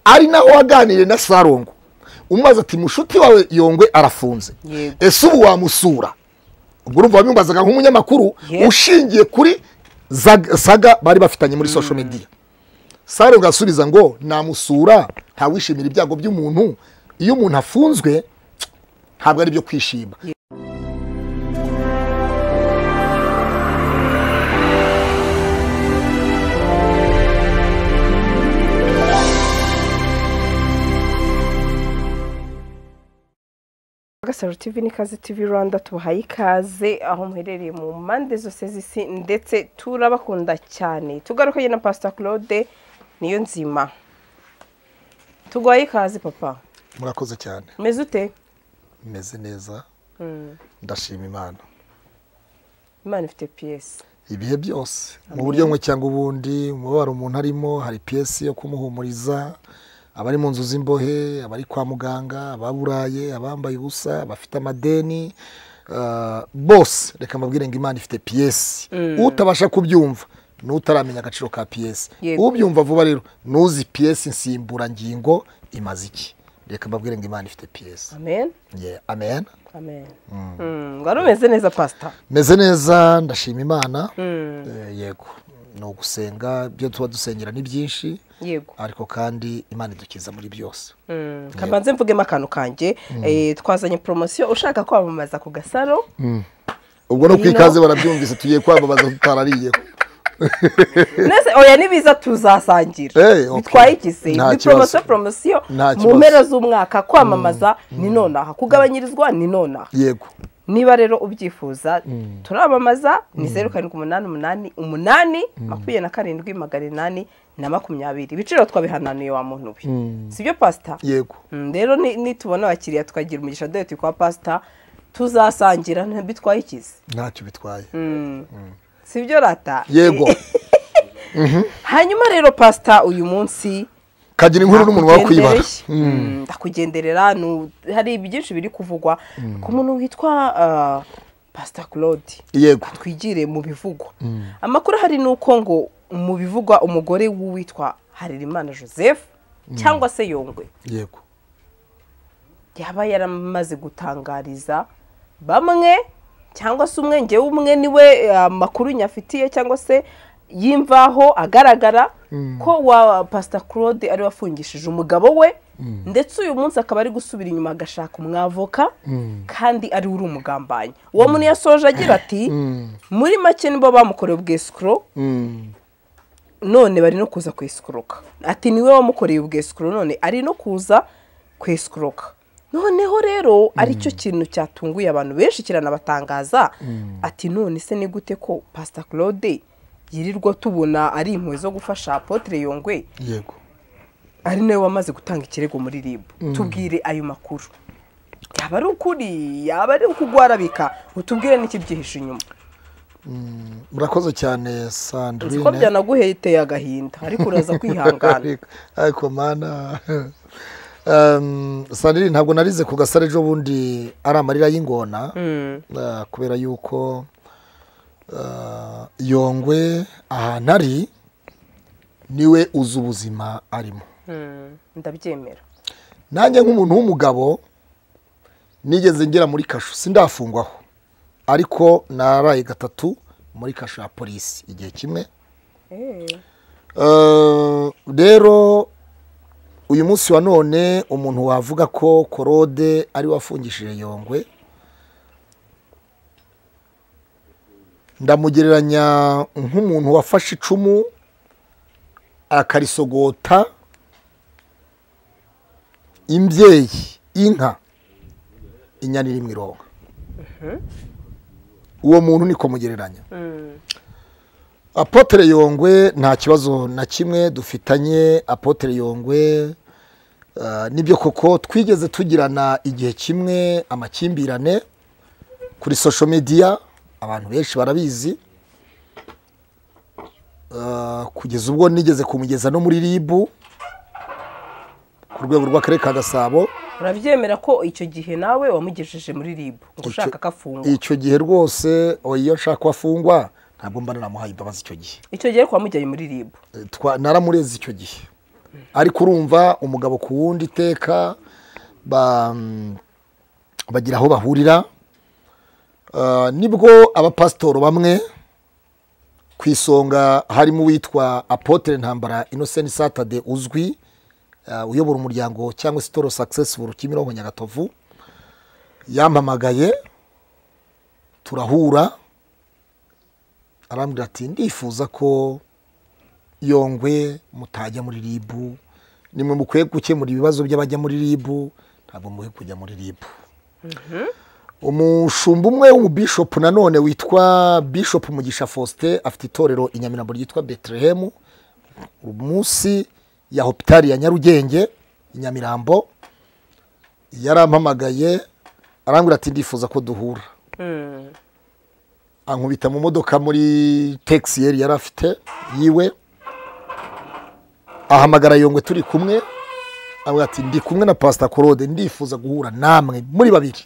ari naho waganiriye na sarongo umubaza ati mushuti wawe yongwe arafunze Yego. ese ubu wamusura ubwo urumva wabimubazaga nk'umunyamakuru Yego. ushingiye kuri Zag- saga bari bafitanye muri social media sarongo asubiza ngo namusura ntawishimira ibyago by'umuntu iyo umuntu afunzwe ntabwo ari byo kwishima Gasaro TV n'ikaze TV Rwanda tubahaye ikaze aho muherereye mu mpande zose z'isi ndetse turabakunda cyane tugaruke na Pastor Claude niyo nzima tugwaye ikaze papa murakoze cyane umeze ute meze neza Mm, ndashima imana imana ifite piyesi ibihe byose mu buryo bumwe cyangwa ubundi umubabaro umuntu arimo hari piyesi yo kumuhumuriza abari mu nzu z'imbohe abari kwa muganga ababuraye abambaye ubusa abafite amadeni ah, bose reka mbabwire ngo imana ifite piyesi utabasha kubyumva n'utaramenya agaciro ka piyesi Yego. ubyumva vuba rero n'uzi piyesi nsimburangingo imaze iki reka mbabwire ngo imana ifite piyesi amen Yeah, amen amen Mm, wari umeze neza pastor meze neza ndashima imana Mm. Eh, yego ni ugusenga ibyo tuba dusengera ni byinshi yego ariko kandi imana idukiza muri byose Mm, kabanze mvugemo akantu kanjye Eh, twazanye poromosiyo ushaka kwamamaza ku gasaro ubwo no Ino. kwikaze barabyumvise tugiye kwamamaza tutarariyeho nese oya nibiza tuzasangira Eh, okay. bitwayigize Nta ni kibazo. poromosiyo poromosiyo Nta mu kibazo. mpera z'umwaka kwamamaza ni nonaha kugabanyirizwa ni nonaha yego niba rero ubyifuza turamamaza ni zeru karindwi umunani umunani umunani makumyabiri na karindwi magana inani na makumyabiri ibiciro twabihananiye wa muntu we sibyo pasita yego Mm, rero ni- nitubona abakiriya tukagira umugisha dore turi kwa pasita tuzasangira ntibitwaye ikizi ntacyo bitwaye sibyo rata yego hanyuma rero pasita uyu munsi kagira inkuru n'umuntu wawe kuyibara ndakugendereye. Mm, ndakugenderera nu- hari byinshi biri kuvugwa ku muntu witwa ah, pasita claude yego twigire mu bivugwa amakuru ahari ni uko ngo mu bivugwa umugore w'uwitwa harerimana joseph cyangwa se yongwe yego yaba yaramaze gutangariza bamwe cyangwa se umwe ngewe umwe niwe eh, amakuru nyafitiye cyangwa se yimvaho agaragara ko wa pasita claude ari wafungishije umugabo we ndetse uyu munsi akaba ari gusubira inyuma agashaka umwavoka kandi ari uri umugambanyi uwo muntu yasoje agira ati muri make nibo bamukorewe ubwesikoro Mm. none bari no kuza kwesikuruka ati niwe wamukoreye ubwesikuru none ari no kuza kwesikuruka noneho rero aricyo kintu cyatunguye abantu benshi kiranabatangaza ati none se ni gute ko pasita claude yirirwa tubona ari impuhwe zo gufasha apotre yongwe yego ari nawe wamaze gutanga ikirego muri rib tubwire ayo makuru yaba ari ukuri yaba ari ukugwarabika utubwire n'ikibyihishe inyuma murakoze cyane nzi ko sandrine byanaguheteye agahinda ariko uraza kwihangana Ariko- ariko mana Um, sandrine ntabwo narize ku gasare ejo bundi ari amarira y'ingona Mm, Ah, kubera yuko ah, yongwe ahantu ari niwe uzi ubuzima arimo mm, ndabyemera nanjye nk'umuntu w'umugabo nigeze ngera muri kasho sindafungwaho ariko naraye gatatu muri kasho ya polisi igihe kimwe Eh, Eh, rero uyu munsi wa none umuntu wavuga ko korode ari we wafungishije yongwe ndamugereranya nk'umuntu wafashe icumu akarisogota imbyeyi inka inyana iri mu ironga uwo muntu niko mugereranya mm, apotere yongwe nta kibazo na kimwe dufitanye apotere yongwe ah, nibyo koko twigeze tugirana igihe kimwe amakimbirane kuri social media abantu benshi barabizi Ah, kugeza ubwo nigeze kumugeza no muri ribu ku rwego rw'akarere ka gasabo urabyemera ko icyo gihe nawe wamugejeje muri rib ngo ushaka ko afungwa icyo gihe rwose oh, iyo nshaka ko afungwa ntabwo mba naramuhaye imbabazi icyo gihe icyo gihe wari wamujyanye muri rib Eh, twa- naramureze icyo gihe ariko urumva umugabo ku wundi iteka ba- bagira aho bahurira Ah, nibwo abapasitoro bamwe ku isonga harimo uwitwa apotere ntambara inosenti satade uzwi ah, uyobora umuryango cyangwa se toro sakisesifu kimironko nyagatovu yampamagaye turahura arambwira ati ndifuza ko yongwe mutajya muri ribu nimwe mukwiye gukemura ibibazo by'abajya muri ribu ntabwo mukwiye kujya muri ribu umushumba umwe w'umubishopu nanone witwa bishopu mugisha faustin afite itorero i nyamirambo ryitwa betelehemu munsi ya hopitari ya nyarugenge i nyamirambo yarampamagaye arambwira ati ndifuza ko duhura ankubita mu modoka muri taxi yari yari afite yiwe ahamagara yongwe turi kumwe avuga ati ndi kumwe na pasita claude ndifuza guhura namwe muri babiri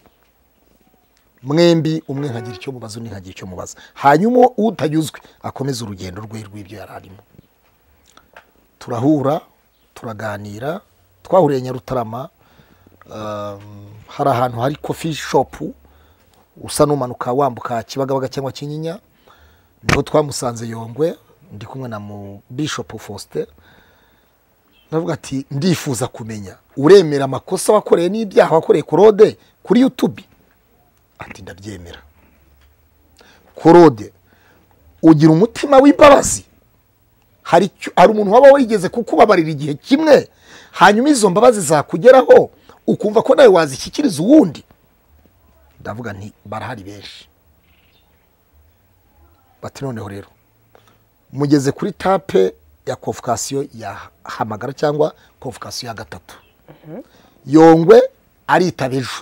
mwembi umwe nkagira icyo mubaza undi nkagira icyo mubaza hanyuma utanyuzwe akomeze urugendo rwe rw'ibyo yari arimo turahura turaganira twahuriye nyarutarama um, hari ahantu hari kofi shopu usa n'umanuka wambuka kibagabaga cyangwa kinyinya niho twamusanze yongwe ndi kumwe na mu bishopu faustin ndavuga ati ndifuza kumenya uremera amakosa wakoreye n'ibyaha wakoreye korode kuri yutubi ati ndabyemera korode ugira umutima w'imbabazi hari icyo- hari umuntu waba wigeze kukubabarira igihe kimwe hanyuma izo mbabazi zakugeraho ukumva ko nawe wazishyikiriza uwundi ndavuga nti barahari benshi bati noneho rero mugeze kuri tape ya konvokasiyo ya hamagara cyangwa konvokasiyo ya gatatu yongwe aritaba ejo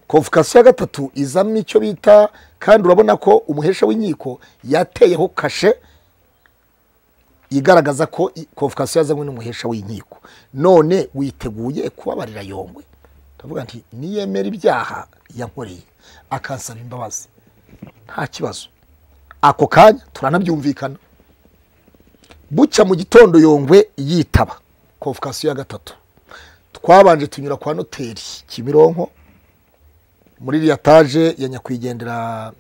konvokasiyo ya gatatu izamo icyo bita kandi urabona ko umuhesha w'inkiko yateyeho kashe igaragaza ko i- konvokasiyo yazanywe n'umuhesha w'inkiko none witeguye kubabarira yongwe ndavuga nti niyemera ibyaha yankoreye akansaba imbabazi nta kibazo ako kanya turanabyumvikana bucya mu gitondo yongwe yitaba konvokasiyo ya gatatu twabanje tunyura kwa noteri kimironko muri iriya taje ya nyakwigendera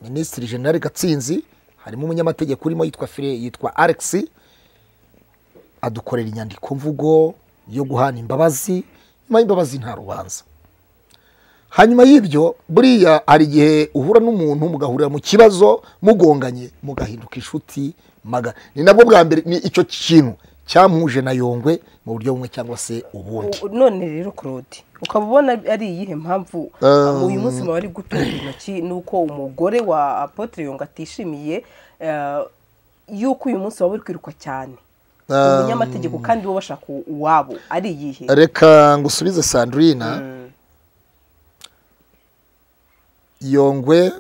minisitiri generale gatsinzi harimo umunyamategeko urimo yitwa fire yitwa alex adukorera inyandiko mvugo yo guhana imbabazi nyuma y'imbabazi nta rubanza hanyuma y'ibyo buriya hari igihe uhura n'umuntu mugahurira mu kibazo mugonganye mugahinduka inshuti maga ni nabwo bwa mbere ni icyo kintu cyamuhuje na yongwe mu buryo bumwe cyangwa se ubundi U- none rero claude ukaba ubona ari iyihe mpamvu Um, uyu munsi muba ari gutunga intoki nuko umugore wa apotre yonga atishimiye eh, yuko uyu munsi waba uri kwiruka cyane umunyamategeko kandi bo bashaka uwabo ari iyihe reka ngusubize sandurina yongwe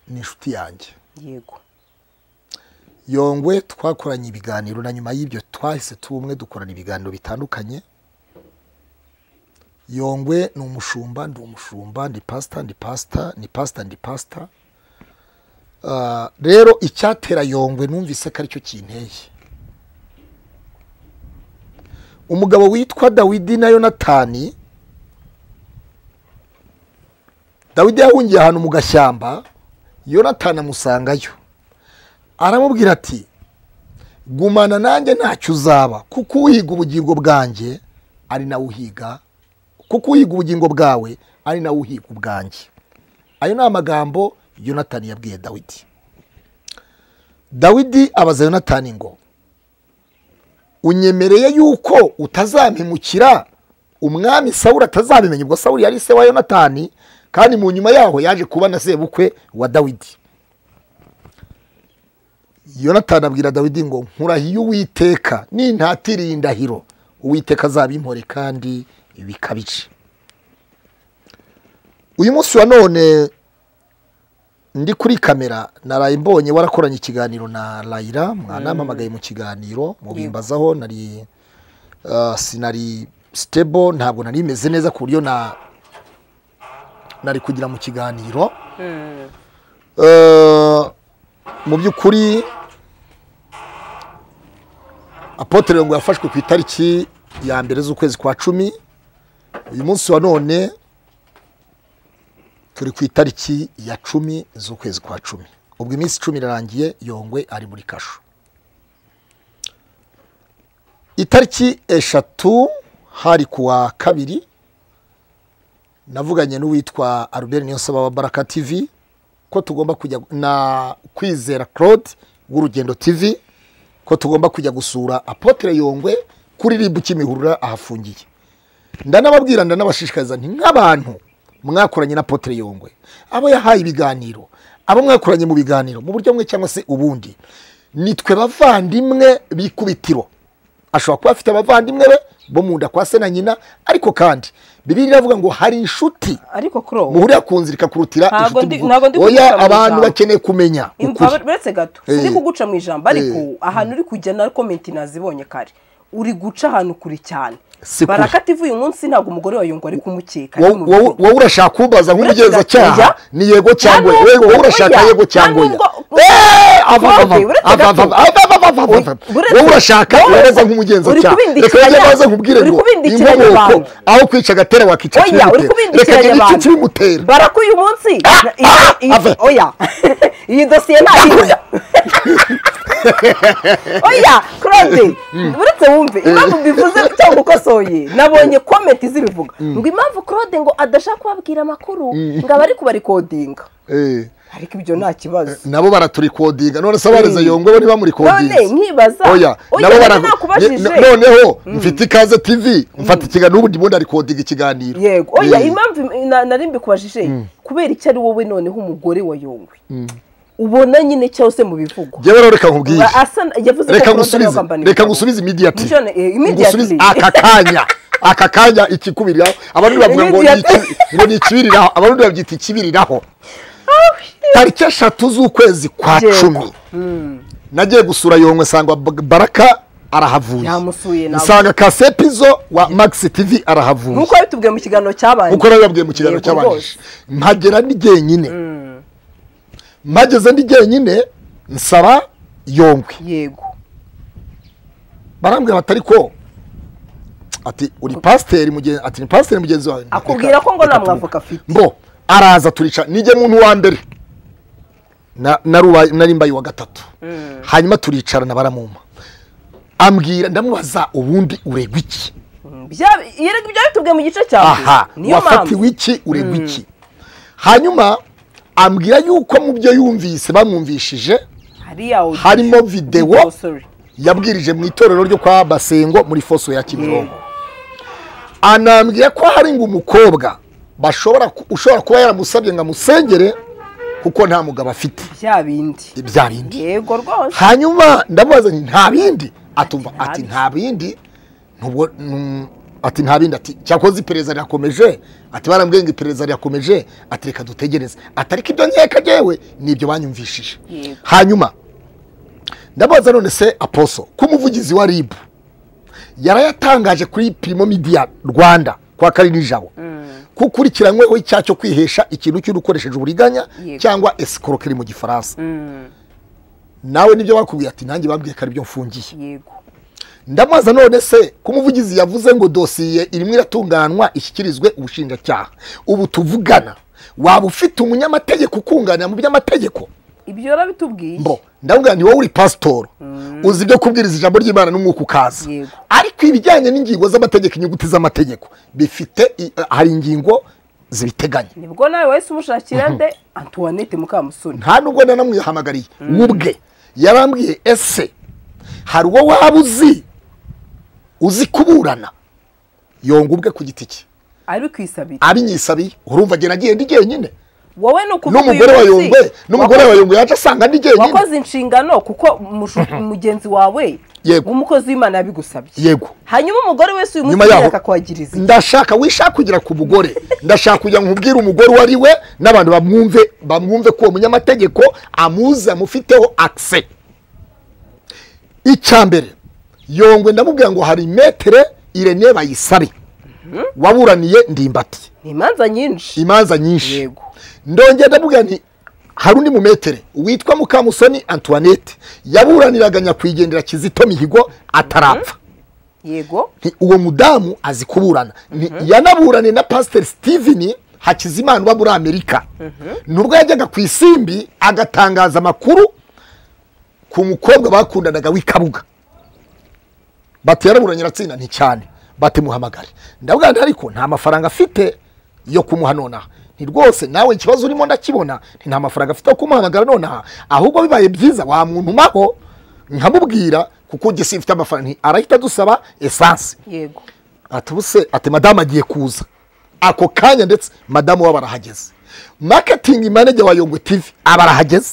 ni inshuti yanjye yego yongwe twakoranye ibiganiro na nyuma y'ibyo twahise tuba umwe dukorana ibiganiro bitandukanye yongwe ni umushumba ndi umushumba ndi pasita ndi pasita ni pasita ndi pasita Ah, rero icyatera yongwe numvise ko aricyo kinteye umugabo witwa dawidi na yonatani dawidi yahungiye ahantu mu gashyamba yonatani amusangayo aramubwira ati gumana nanjye ntacyo uzaba kuko uhiga ubugingo bwanjye ari nawe uhiga kuko uhiga ubugingo bwawe ari nawe uhiga ubwanjye ayo ni amagambo yonatani yabwiye dawidi dawidi abaza yonatani ngo unyemereye yuko utazampemukira umwami sawuli atazabimenya ubwo sawuli yari se wa yonatani kandi mu nyuma yaho yaje kuba na sebukwe wa dawidi yonatani abwira dawidi ngo nkurahiye uwiteka nintatiriye indahiro uwiteka azabimpore kandi bikabice uyu munsi wa none ndi kuri kamera naraye mbonye warakoranye ikiganiro na rayira mwanampamagaye mu kiganiro mubimbazaho nari ah, sinari sitebo ntabwo nari meze neza ku buryo na nari kugira mu kiganiro Eh, mu by'ukuri apotere ngo yafashwe ku itariki ya mbere z'ukwezi kwa cumi uyu munsi wa none turi ku itariki ya cumi z'ukwezi kwa cumi ubwo iminsi icumi irarangiye yongwe ari muri kasho itariki eshatu hari ku wa kabiri navuganye n'uwitwa albert niyonsaba wa baraka tv ko tugomba kujya na kwizera claude w'urugendo tv ko tugomba kujya gusura apotere yongwe kuri ribu kimihurura ahafungiye ndanababwira ndanabashishikariza nti nk'abantu mwakoranye na apotere yongwe abo yahaye ibiganiro abo mwakoranye mu biganiro mu buryo bumwe cyangwa se ubundi nitwe bavandimwe b'ikubitiro ashobora kuba afite abavandimwe be bo mu nda kwa se na nyina ariko kandi bibiri iravuga ngo hari inshuti ariko kuri ubu muhurira ku nzira ikakurutira Ntago inshuti ndi- ntago ndi muvuga. oya kuguca mu abantu ijambo. bakeneye kumenya ukuri uretse gato Eh. uri kuguca mu ijambo Eh. ariko ahantu uri kujya na komenti nazibonye kare uri guca ahantu kure cyane Si kure. barakativu uyu munsi ntabwo umugore wa yungwa ari kumukeka Wo- ari mu wo- bihugu. wowe urashaka kumbaza nk'umugenzacyaha Oya. ni yego cyangwa Nta oya nubwo- wowe urashaka oya. yego cyangwa Nta oya nubwo- Eh, ava- ava- Claude, uretse ava- ava- gato. ava- ava- ava- ava- ava. Uretse- wowe urashaka wowe- wemeze uri nk'umugenzacyaha kubindikiranya- reka wajye maze nkubwire uri ngo kubindikiranya inkomoko abantu. aho kwica agatera wakica oya uri ikibimutera reka kubindikiranya gira abantu iki kibimutera barako uyu munsi na- iyi- ah, iyi- ave. oya iyi dosiye ntayizi oya claude uretse wumve impamvu mbivuze cyangwa ukosoye nabonye komenti zibivuga ngo impamvu claude ngo adashaka kubabwira amakuru ngo aba ari kubarikodinga Eh, ariko ibyo nta kibazo nabo baraturikodinga none se abareze yongwe bo none ntibamurikodinga nkibaza oya oya nabo bara nari nakubajije Ni- noneho mfite ikaze tv mfata ikiganiro ubundi bundi arikodinga ikiganiro yego oya Eh, impamvu na- nari mbikubajije kubera icyo ari wowe noneho umugore wa yongwe ubona nyine cyose mu bivugo jyewe rero reka nkubwire Ba- asa- yavuze ko reka Claude ari ngusubize uwagambaniye reka umugabo. ngusubize imidiyati Nicyo ne- eh, immediately. ngusubize aka kanya aka kanya ikikubiriraho abarundi bavuga ngo ni Immediately. iki- ngo ni ikibiriraho abarundi babyita ikibiriraho tariki eshatu z'ukwezi kwa Yego. cumi nagiye gusura yongwe nsanga Ba- baraka arahavuye Yamusuye nawe. nsanga kasepizo wa max tv arahavuye nk'uko yabitubwiye mu kiganiro cyabaye uko rero yabwiye mu kiganiro Yego cy'abanjije mpagera ndi jyenyine mpageze ndi jyenyine nsaba yongwe yego barambwira bati ariko ati uri pasiteri mugenzi ati ni pasiteri mugenzi wawe akubwira ko ngo Reka nta tumuhe. mwavuka afite mbo araza turica nijye muntu wa mbere Na- narubaye- nari mbaye uwa gatatu hanyuma turicarana baramumpa ambwira ndamubaza ubundi uregwa iki Bya- yerega ibyo yabitubwiye mu gice cya mbere. aha niyo mpamvu wafatiwe iki uregwa iki hanyuma ambwira yuko mu byo yumvise bamwumvishije hariya audio. harimo videwo Oh, sorry. yabwirije mu itorero ryo kwa basengo muri foso ya kimironko anambwira ko hari ngo umukobwa bashobora ku- ushobora kuba yaramusabye ngo amusengere kuko nta mugabo afite bya bindi ibya bindi yego rwose hanyuma ndamubaza nti nta bindi atumva ati Ati nta nta bindi ntubwo num- ati nta bindi ati cyakoze iperereza rirakomeje ati barambwiye ngo iperereza rirakomeje ati reka dutegereze ati ariko ibyo nkeka jyewe ni ibyo banyumvishije Yego. hanyuma ndabaza none se aposo ko umuvugizi wa ribu yarayatangaje kuri pirimo midiya rwanda kwa kari nijabo ko ukurikiranyweho icyaha cyo kwihesha ikintu cy'udukoresheje uburiganya Yego. cyangwa escroquerie mu gifaransa nawe nibyo bakubwiye ati nanjye babwiye ko aribyo mfungiye yego ndamubaza none se ko umuvugizi yavuze ngo dosiye irimo iratunganywa ishyikirizwe ubushinjacyaha ubu tuvugana waba ufite umunyamategeko ukunganira mu by'amategeko ibyo yarabitubwiye mbo ndabwira ni wowe uri pasitoro uzi ibyo kubwiriza ijambo ry'imana n'umwuka ukaza Yego. ariko ibijyanye n'ingingo z'amategeko inyuguti z'amategeko bifite i- hari ingingo zibiteganya nibwo nawe wahise umushakira nde antoinette mukamusoni nta nubwo nanamwihamagariye ubwe yarambwiye ese hari uwo waba uzi uzi kuburana yonga ubwe ku giti cye ari kwisabira abinyisabiye urumva agenda agenda jyenyine wowe ni ukuvuga uyu n'umugore wa munsi yongwe n'umugore wa yongwe yaje asanga ndi jyenyine wakoze inshingano kuko mushu- mugenzi wawe Yego. w'umukozi w'imana yabigusabye yego hanyuma umugore wese uyu nyuma munsi yaho akakwagiriza ndashaka wishaka kugira ku mugore ndashaka kugira ngo nkubwire umugore uwo ari we n'abantu bamwumve bamwumve ko uwo munyamategeko amuzi amufiteho akise icya mbere yongwe ndamubwira ngo hari metere irene bayisabe waburaniye ndimbati ni imanza nyinshi imanza nyinshi yego ndongera ndamubwira nti hari undi mumetere witwa mukamusoni antoinette yaburaniraga nyakwigendera kizito mihigo atarapfa yego Nti uwo mudamu azi kuburana Ni- yanaburanye na pasiteri steven hakizimana uba muri amerika nubwo yajyaga ku isimbi agatangaza amakuru ku mukobwa bakundanaga w'ikabuga bati yaraburanye aratsinda nti cyane batimuhamagare ndabwana ariko nta mafaranga afite yo kumuha nonaha nti rwose nawe ikibazo urimo ndakibona nti nta mafaranga afite yo kumuhamagara nonaha ahubwo bibaye byiza wamuntumaho nkamubwira kuko njye simfite amafaranga nti arahita adusaba esanse yego ati ubuse ati madamu agiye kuza ako kanya ndetse madamu wabo arahageze maketingi manager wa yongwe tv aba arahageze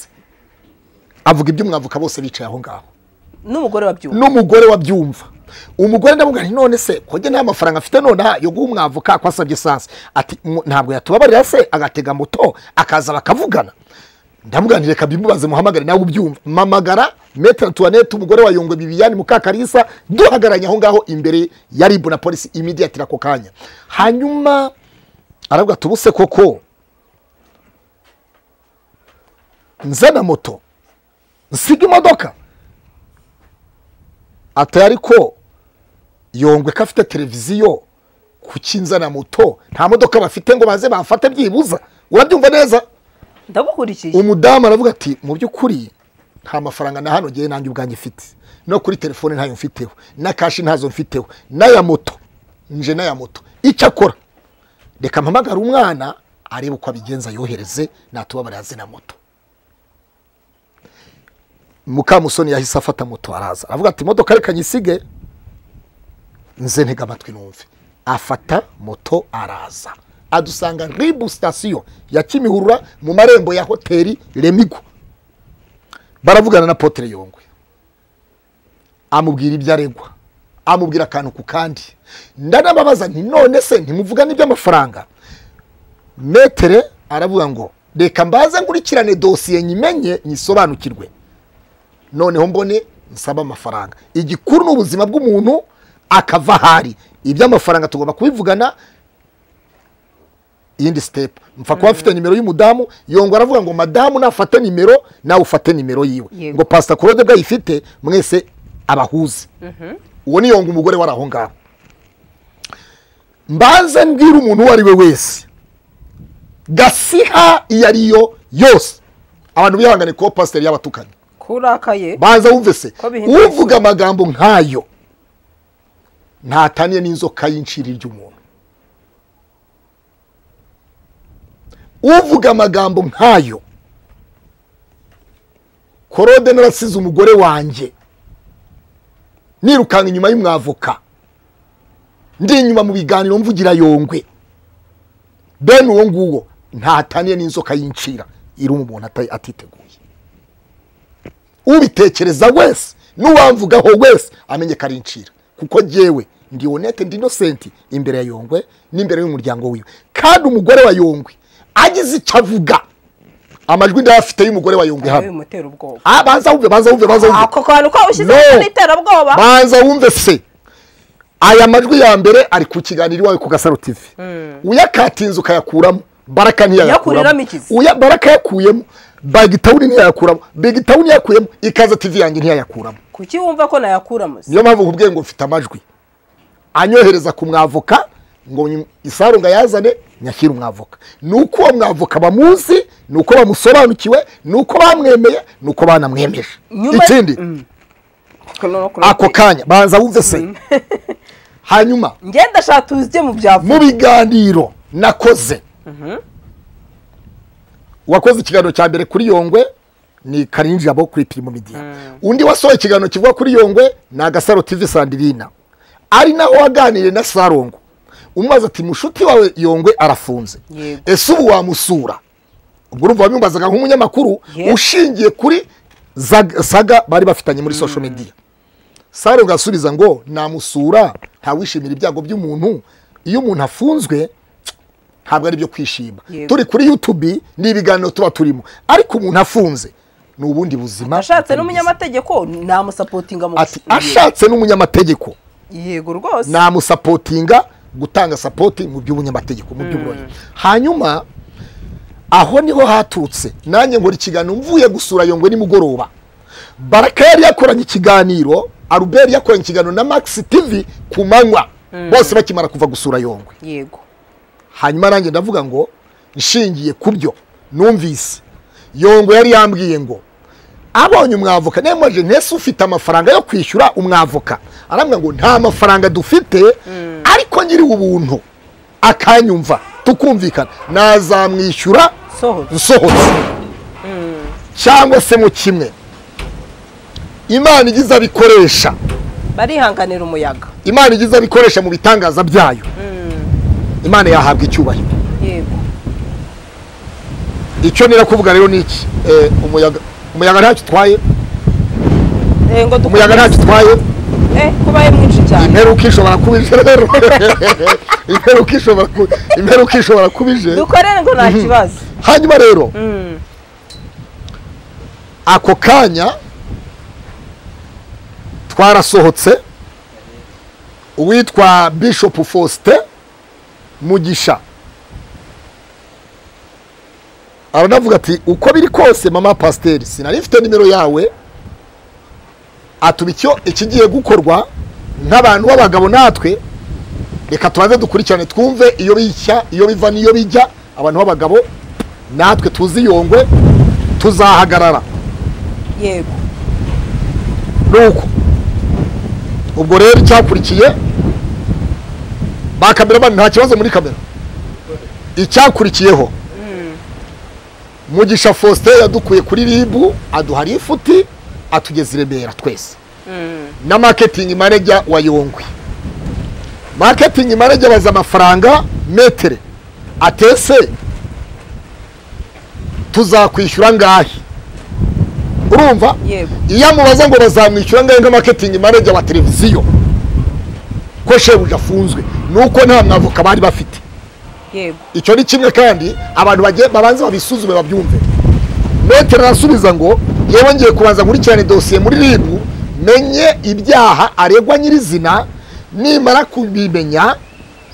avuga ibyo mwavuka bose bicaye aho ngaho n'umugore wabyumva n'umugore wabyumva umugore ndamubwira nti none se kujya nta mafaranga afite nonaha yo guha umwavoka ko asabye esanse ati "Mu- ntabwo yatubabarira se agatega moto akaza bakavugana ndamubwira nti reka bimubaze muhamagare nawe ubyumva mamagara metere tuwanete umugore wa yongwe bibiyani mukakarisa duhagaranye aho ngaho imbere ya ribu na polisi imidiyatiri ako kanya hanyuma arabwira tubuse koko nzana moto nsiga imodoka ati ariko yongwe ko afite televiziyo kuki nzana moto nta modoka bafite ngo baze bafate byibuza urabyumva neza ndabukurikiye umudamu aravuga ati mu by'ukuri nta mafaranga na hano ngewe nanjye ubwanjye mfite no kuri telefone ntayo mfiteho na kashi ntazo mfiteho n'aya moto nje n'aya moto icyo akora reka mpamagare umwana arebe uko abigenza yohereze natubabare na moto mukamusoni yahise afata moto araza aravuga ati imodoka reka nyisige nze ntega amatwi numve afata moto araza adusanga ribu sitasiyo ya kimihurura mu marembo ya hoteli remigo baravugana na potere yongwe amubwira ibyo aregwa amubwira akantu ku kandi ndanababaza nti none se ntimuvuga n'iby'amafaranga metere aravuga ngo reka mbaze nkurikirane dosiye nyimenye nyisobanukirwe noneho mbone nsaba amafaranga igikuru ni ubuzima bw'umuntu akava ahari iby'amafaranga tugomba kubivugana iyindi sitepu mfa kuba mfite nimero y'umudamu yongwa aravuga ngo madamu nafate nimero nawe ufate nimero yiwe Yego. ngo pasita korode bwo ayifite mwese abahuze uwo ni yonga umugore wari aho ngaho mbanze mbwira umuntu uwo ari we wese gasiha iyo ariyo yose abantu bihangane kuba pasiteri y'abatukanyi kurakaye banza wumve se Ko bihindura uvuga amagambo nk'ayo ntataniye n'inzoka y'incira ry'umuntu uvuga amagambo nk'ayo korode narasize umugore wanjye nirukanka inyuma y'umwavoka ndi inyuma mu biganiro mvugira yongwe bene uwo nguwo ntataniye n'inzoka y'incira iruma umuntu ata- atiteguye ubitekereza wese n'uwamvugaho wese amenye ko ari incira kuko jyewe ndi honete ndi inosenti imbere ya yongwe n'imbere y'umuryango wiwe kandi umugore wa yongwe agize icyo avuga amajwi ndayafite y'umugore wa yongwe hano bimutera ubwoba Ah, baza wumve baza wumve baza wumve ako kantu ko ushyize No. no. iterabwoba banza wumve se aya majwi ya mbere ari ku kiganiro iwawe ku gasaro tv uyakatinze ukayakuramo baraka Yakuriramo ntiyayakuramo ikizi. Uya- baraka yakuyemo bagitawuni ntiyayakuramo bigitawuni yakuyemo ikaza tv yanjye ntiyayakuramo kuki wumva ko nayakuramo se niyo mpamvu nkubwiye ngo mfite amajwi anyohereza ku mwavoka ngo nyu- isaru ngo ayazane nyashyire umwavoka ni uko uwo mwavoka bamuzi ni uko bamusobanukiwe ni uko bamwemeye ni uko banamwemeje Nyuma- ikindi Kuno- kuno- ako kanya banza wumve se hanyuma njye ndashaka tuzye mu byavu mu biganiro nakoze uwakoze ikiganiro cya mbere kuri yongwe ni karinjirabo kuri pirimu midiya undi wasohoye ikiganiro kivuga kuri yongwe ni agasaro tv sandirina ari naho waganiriye na sarongo umubaza ati mushuti wawe yongwe arafunze Yego. ese ubu wamusura ubwo urumva wabimubazaga nk'umunyamakuru Yego. ushingiye kuri Zag- saga bari bafitanye muri social media sarongo asubiza ngo namusura ntawishimira ibyago by'umuntu iyo umuntu afunzwe ntabwo ari byo kwishima Yego. turi kuri youtube ni ibiganiro tuba turimo ariko umuntu afunze ni ubundi buzima ashatse butari n'umunyamategeko namusapotinga mu bwiza. ati gushimira. ashatse n'umunyamategeko yego rwose namusapotinga gutanga sapoti mu by'ubunyamategeko mu by'uburoni hanyuma aho niho hatutse nanjye nkora ikiganiro mvuye gusura yongwe nimugoroba baraka yari yakoranye ikiganiro aruberi yakoranye ikiganiro na max tv ku manywa bose bakimara kuva gusura yongwe yego hanyuma nanjye ndavuga ngo nshingiye ku byo numvise yongwe yari yambwiye ngo abonye umwavoka nemaje ntese ufite amafaranga yo kwishyura umwavoka arambwira ngo nta mafaranga dufite ariko nyiriwe ubuntu akanyumva tukumvikana nazamwishyura sohora nsohotse cyangwa se mu kimwe imana igize abikoresha barihanganira umuyaga imana igize abikoresha mu bitangaza byayo imana yahabwa icyubahiro yego icyo nira kuvuga rero ni iki Eh, umuyaga umuyaga ntacyo utwaye Eh, ngo dukomeze. umuyaga ntacyo utwaye Eh, kubaye mwinshi cyane imperuka ishobora kuba ije rero imperuka ishobora kuba imperuka ishobora kuba ije dukorere ngo nta kibazo hanyuma rero Mm. ako kanya twarasohotse uwitwa bishop faustin mugisha aranavuga ati uko biri kose mama pasiteri sinari mfite nimero yawe atuba icyo ikigiye gukorwa nk'abantu b'abagabo natwe reka tubanze dukurikirane twumve iyo bishya iyo biva n'iyo bijya abantu b'abagabo natwe tuzi yongwe tuzahagarara yego nuko ubwo rero icyakurikiye ba kameramani nta kibazo muri kamera icyakurikiyeho mugisha faustin yadukuye kuri ribu aduha lifuti atugeza i remera twese na maketingi maneja wa yongwe maketingi maneja abaza amafaranga metere atese tuzakwishyura ngahe urumva yego iyo amubaza ngo bazamwishyura ngahe nka maketingi maneja wa televiziyo ko shebuja afunzwe ni uko nta mwavoka bari bafite yego icyo ni kimwe kandi abantu bagiye babanza babisuzume babyumve metero arasubiza ngo yewe ngiye kubanza nkurikirane dosiye muri ribu menye ibyaha aregwa nyirizina nimara kubimenya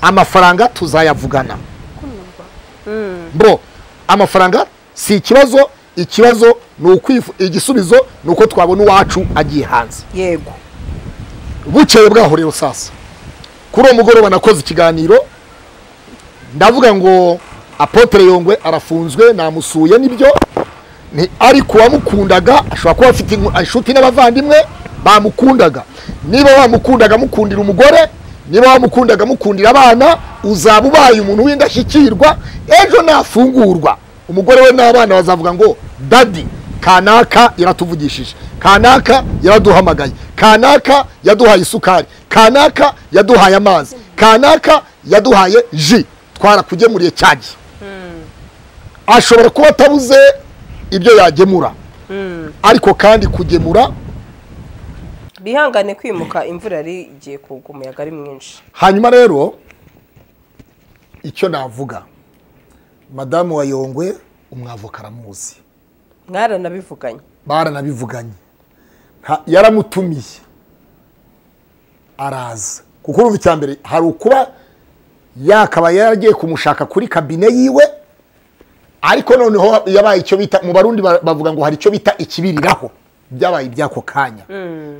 amafaranga tuzayavugana bro amafaranga si ikibazo ikibazo ni ukwifu igisubizo ni uko twabona uwacu agiye hanze yego bukeye bwaho rero sasa kuri uwo mugoroba nakoze ikiganiro ndavuga ngo apotere yongwe arafunzwe namusuye nibyo ni ariko uwamukundaga ashobora kuba afite inku- inshuti n'abavandimwe bamukundaga niba wamukundaga mukundira umugore niba wamukundaga mukundira abana uzaba ubaye umuntu w'indashyikirwa ejo nafungurwa umugore we n'abana bazavuga ngo dadi kanaka yaratuvugishije kanaka yaraduhamagaye kanaka yaduhaye isukari kanaka yaduhaye amazi kanaka yaduhaye ji twarakugemuriye cyagihe ashobora kuba atabuze ibyo yagemura ariko kandi kugemura bihangane kwimuka imvura yari igiye kugwa umuyaga ari mwinshi hanyuma rero icyo navuga madamu wa yongwe umwavoka aramuzi mwaranabivuganye baranabivuganye Nta- yaramutumiye araza kuko urumva icya mbere hari ukuba yakaba yaragiye kumushaka kuri kabine yiwe ariko noneho yabaye icyo bita mu barundi ba- bavuga ngo hari icyo bita ikibiriraho byabaye iby'ako kanya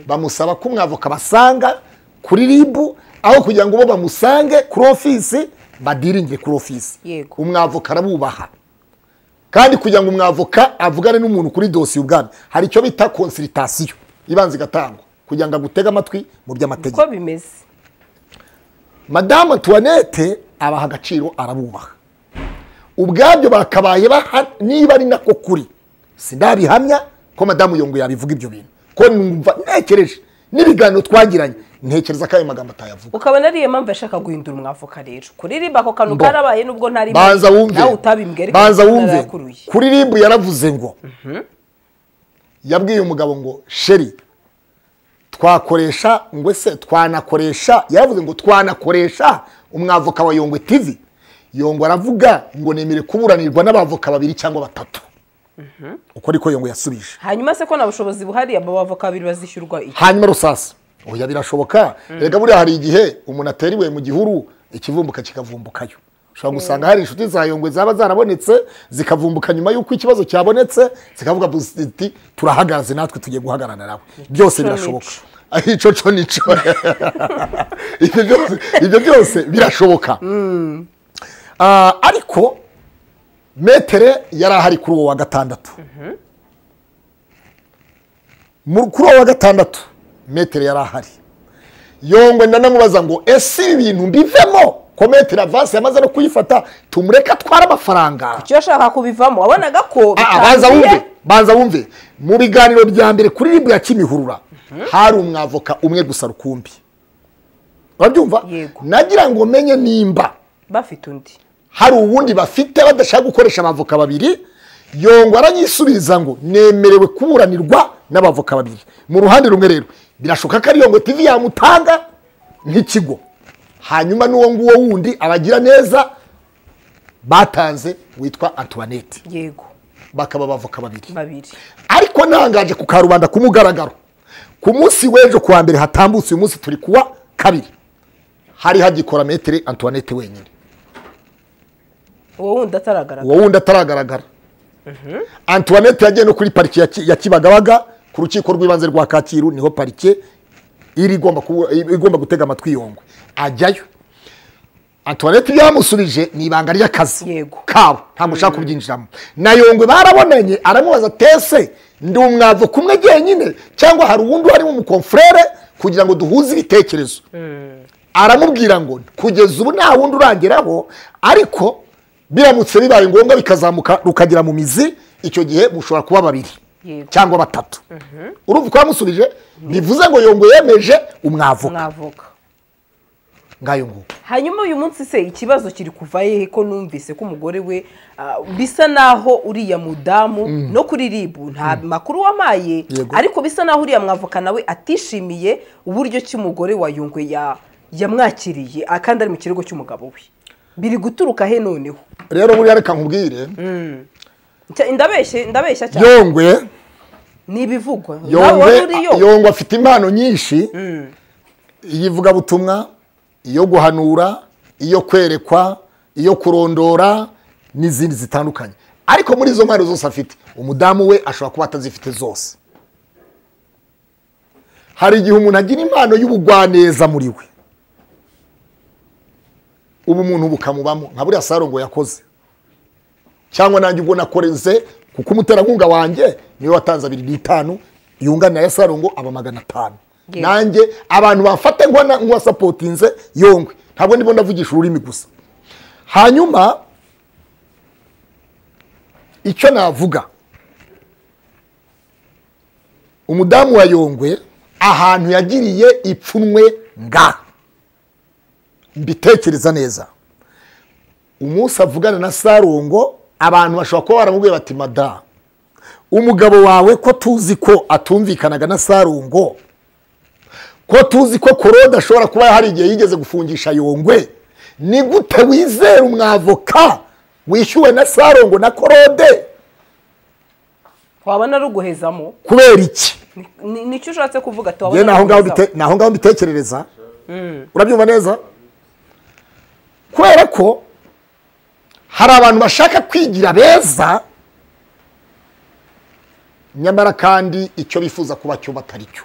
bamusaba ko umwavoka basanga kuri ribu aho kugira ngo bo bamusange kuri ofisi badiringe kuri ofisi Yego. umwavoka arabubaha kandi kugira ngo umwavoka avugane n'umuntu kuri dosiye ubwami hari icyo bita konsiritasiyo ibanza igatangwa kugira ngo agutege amatwi mu by'amategeko uko bimeze madamu tuwanete abaha agaciro arabubaha ubwabyo bakabaye baha niba ari nako kuri sindabihamya ko madamu yongo yabivuga ibyo bintu ko numva ntekereje n'ibiganiro twagiranye ntekereza ko ayo magambo atayavuga ukabona ariyo mpamvu yashaka guhindura umwavoka rero kuririmba ako kantu Bo. karabaye nubwo ntari banza wumve nawe utabimbwiye ariko banza ndabona wumve yarakuruye. kuri ribu yaravuze ngo yabwiye umugabo ngo sheri twakoresha ngo se twanakoresha yaravuze ngo twanakoresha umwavoka wa yongwe tv yongwe aravuga ngo nemere kuburanirwa n'abavoka babiri cyangwa batatu uko ariko yongwe yasubije hanyuma se ko nta bushobozi buhari abo bavoka babiri bazishyurwa iki hanyuma rusasa oya birashoboka rega buriya hari igihe umuntu ateriwe mu gihuru ikivumbuka kikavumbukayo ushobora gusanga hari inshuti za yongwe zaba zarabonetse zikavumbuka nyuma y'uko ikibazo cyabonetse zikavuga iti turahagaze natwe tugiye guhagarara nawe byose birashoboco icyo cyo ni cyo Ibyo byose- ibyo byose birashoboka Ah, ariko metere yari ahari kuri uwo wa gatandatu Mu- kuri uwo wa gatandatu metere yari ahari yongwe ndanamubaza ngo ese ibi bintu mbivemo ko metere avansi yamaze no kuyifata tumureke atware amafaranga icyo yashaka kubivamo wabonaga ko Ah, ah, banza wumve banza wumve mu biganiro bya mbere kuri ribu ya kimihurura hari umwavoka umwe gusa rukumbi urabyumva Yego. nagira ngo menye nimba bafite undi hari uwundi bafite badashaka gukoresha abavoka babiri yongwa aranyisubiriza ngo nemerewe kuburanirwa n'abavoka babiri mu ruhande rumwe rero birashoboka ko ari yongwe tv yamutanga nk'ikigo hanyuma n'uwo nguwo wundi abagira neza batanze witwa antoinette yego bakaba abavoka babiri babiri ariko ntangaje ku karubanda ku mugaragaro ku munsi w'ejo kuwa mbere hatambutse uyu munsi turi kuwa kabiri hari hagikora metere antoinette wenyine uwo wundi ataragaragara uwo wundi ataragaragara antoinette yagiye no kuri pariki ya Ki- ya kibagabaga ku rukiko rw'ibanze rwa kacyiru niho parike iri igomba kubu- igomba gutega amatwi yongwe ajyayo antoinette byamusubije ni ibanga ry'akazi Yego. kabo nta mushaka kubyinjiramo na yongwe barabonanye aramubaza tese ndi umwavo kumwe jyenyine cyangwa hari uwundi warimo umukomfurere kugira ngo duhuze ibitekerezo aramubwira ngo kugeza ubu nta wundi urangeraho ariko biramutse bibaye ngombwa bikazamuka rukagera mu mizi icyo gihe mushobora kuba babiri Yego. cyangwa batatu urumva uko yamusubije bivuze ngo yongwe yemeje umwavoka mwavoka ngayo nguko hanyuma uyu munsi se ikibazo kiri kuva hehe ko numvise ko umugore we ah, bisa naho uriya mudamu no kuri ribu nta makuru wampaye Yego. ariko bisa naho uriya mwavoka nawe atishimiye uburyo ki umugore wa yungwe ya yamwakiriye ah, kandi ari mu kirego cy'umugabo we biri guturuka he noneho rero buriya reka nkubwire Cya- ndabeshye ndabeshya cyane yongwe ni ibivugwa nawe wari yongwe uri yo yongwe afite impano nyinshi iy'ivugabutumwa iyo guhanura iyo kwerekwa iyo kurondora n'izindi zitandukanye ariko muri izo mpano zose afite umudamu we ashobora kuba atazifite zose hari igihe umuntu agira impano y'ubugwaneza muri we ubu umuntu bukamubamo nka buriya sarongo yakoze cyangwa nanjye ubwo nakoreze kuko umuterankunga wanjye niwe watanze abiri n'itanu yunganira ya sarongo aba magana atanu Yego. nanjye abantu bafate nkwa nk'uwasapotinze yongwe ntabwo ndimo ndavugisha ururimi gusa hanyuma icyo navuga umudamu wa yongwe ahantu yagiriye ipfunwe nga mbitekereza neza umunsi avugana na sarongo abantu bashobora kuba baramubwiye bati mada umugabo wawe ko tuzi ko atumvikanaga na sarongo ko tuzi ko korode ashobora kuba hari igihe yigeze gufungisha yongwe ni gute wizera umwavoka wishyuwe na sarongo na korode wabona ruguhezamo kubera iki Ni- nicyo ushatse kuvuga tuwabona yewe ni aho ngaho aruguhezamo. mbite- ni aho ngaho mbitekerereza urabyumva neza kubera ko hari abantu bashaka kwigira beza nyamara kandi icyo bifuza kuba cyo batari cyo